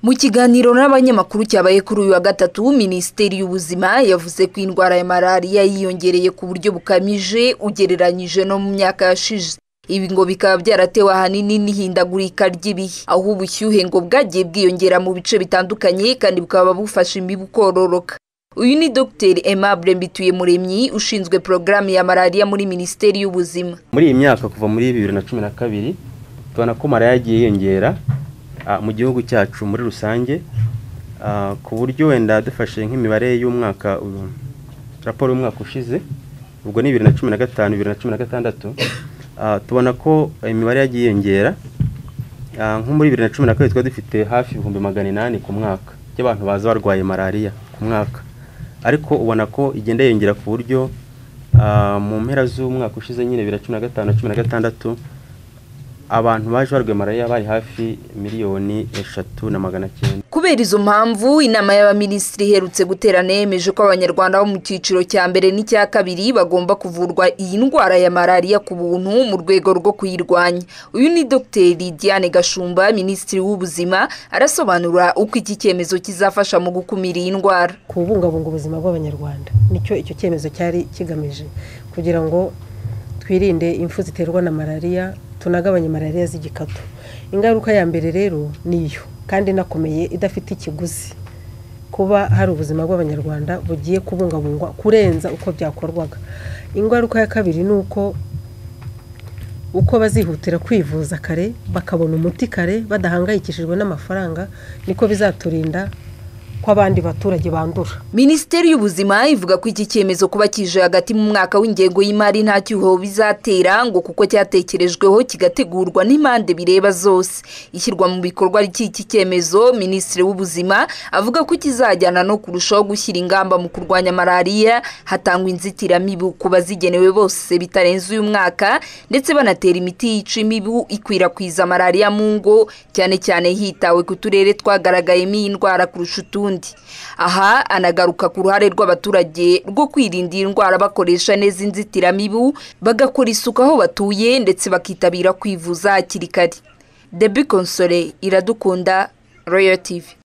mu kiganiro n'abanyamakuru cyabaye kuri uyu wa gatatu minisiteri y'ubuzima yavuze ko indwara ya malariya yiyongereye ku buryo bukabije ugereranyije no mu myaka yashize ibi ngo bikaba byaratewe ahanini n'ihindagurika ry'ibihe aho ubushyuhe ngo bwagiye bwiyongera mu bice bitandukanye kandi bukaba bufasha imibu kororoka uyu ni dogiteri aimable mbituyemuremyi ushinzwe porogaramu ya malariya muri minisiteri y'ubuzima muri iyi myaka kuva muri bibiri na cumi na kabiri tubona ko malariya yagiye yiyongera ah, mu gihugu cyacu muri rusange ah, ku buryo wenda dufashe nk'imibare y'umwaka uyu, raporo y'umwaka ushize ubwo ni bibiri na cumi na gatanu bibiri na cumi na gatandatu ah, tubona ko imibare yagiye yiyongera Ah, nko muri bibiri na cumi na kabiri twari dufite hafi ibihumbi magana inani ku mwaka by'abantu baza barwaye malariya ku mwaka ariko ubona ko igenda yiyongera ku buryo ah, mu mpera z'umwaka ushize nyine bibiri na cumi na gatanu na cumi na gatandatu abantu baje barwaye malariya bari hafi miliyoni eshatu na magana cyenda kubera izo mpamvu inama y'abaminisitiri iherutse guterana yemeje ko abanyarwanda bo mu cyiciro cya mbere n'icya kabiri bagomba kuvurwa iyi ndwara ya malariya ku buntu mu rwego rwo kuyirwanya uyu ni dogiteri diane gashumba minisitiri w'ubuzima arasobanura uko iki cyemezo kizafasha mu gukumira iyi ndwara kubungabunga ubuzima bw'abanyarwanda nicyo icyo cyemezo cyari kigamije kugira ngo twirinde impfu ziterwa na malariya tunagabanye malariya z'igikatu ingaruka ya mbere rero niyo kandi inakomeye idafite ikiguzi kuba hari ubuzima bw'abanyarwanda bugiye kubungabungwa kurenza uko byakorwaga ingaruka ya kabiri ni uko uko bazihutira kwivuza kare bakabona umuti kare badahangayikishijwe n'amafaranga niko bizaturinda ko abandi baturage bandura minisiteri y'ubuzima ivuga ko iki cyemezo kuba kije hagati mu mwaka w'ingengo y'imari nta cyuho bizatera ngo kuko cyatekerejweho kigategurwa n'impande bireba zose ishyirwa mu bikorwa ry'iki cyemezo minisitiri w'ubuzima avuga ko kizajyana no kurushaho gushyira ingamba mu kurwanya malariya hatangwa inzitiramibu ku bazigenewe bose bitarenze uyu mwaka ndetse banatera imiti yica imibu ikwirakwiza malariya mu ngo cyane cyane hitawe ku turere twagaragayemo iyi ndwara kurusha utundi aha anagaruka ku ruhare rw'abaturage rwo kwirinda iyi ndwara bakoresha neza inzitiramibu bagakora isuku aho batuye ndetse bakitabira kwivuza hakiri kare debi konsole iradukunda royal tv